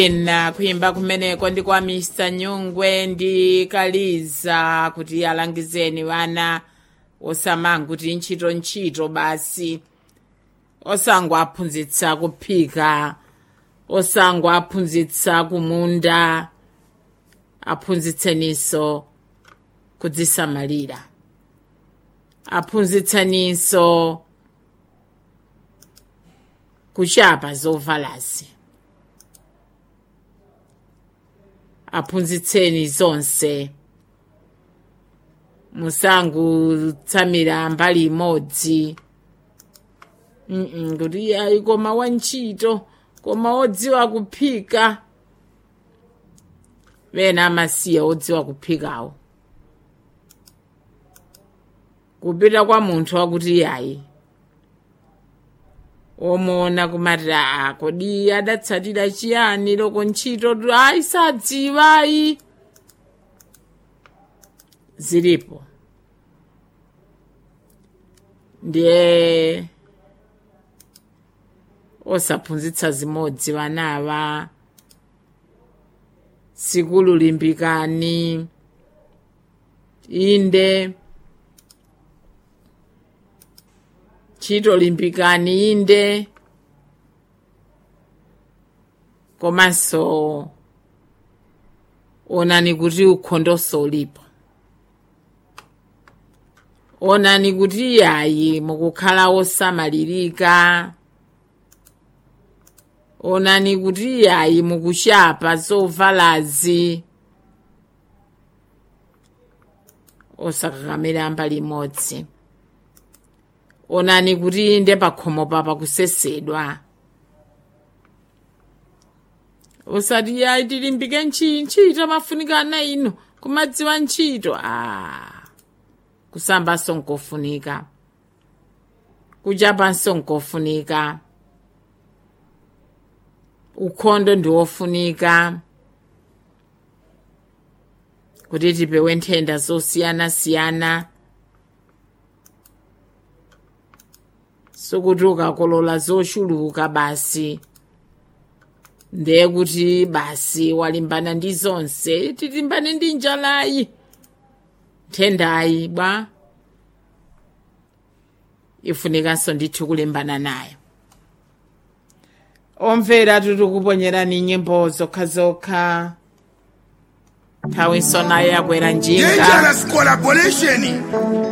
ena kuyimba kumeneko ndi kwa mr nyungwe ndi kaliza kuti alangizeni vana osamanga kuti ntchito ntchito basi osangwaphunzitsa kuphika osangwaphunzitsa kumunda aphunzitseninso kudzisamalira aphunzitseninso kuchapa zovalazi aphunzitseni zonse musangotsamira mbali imodzi Mm-mm, kuti ayi koma wantchito koma odziwa kuphika vena amasiya odziwa kuphikawo kupita kwa munthu wakuti yayi omuona kumati aa kodi adatsatira chiyani loko ntchito ayi sadziwayi zilipo ndiye osaphunzitsa zimodzi vanava sikulu limbikani inde ntchito limbikani inde komanso onani kuti ukhondonso ulipo onani kuti yayi mukukhala osamalirika onani kuti yayi mukuchapa zovalazi osakakamira mbali imodzi onani kuti nde pakhomo papa kusesedwa usati yayi tilimbike ntchito mafunikana ino kumadziwa ntchito a kusambanso nkofunika kuchapanso nkofunika ukhondo ndiwofunika kuti tipewe nthenda zosiyanasiyana sokuti ukakolola zochuluka basi ndiye kuti basi walimbana ndi zonse tilimbane ndi njalayi nthendayi bwa ifunikanso ndithu kulimbana nayo omvera titikuponyerani nyimbo zokhazokha nthawi nayo yakwera njinga Dangerous collaboration.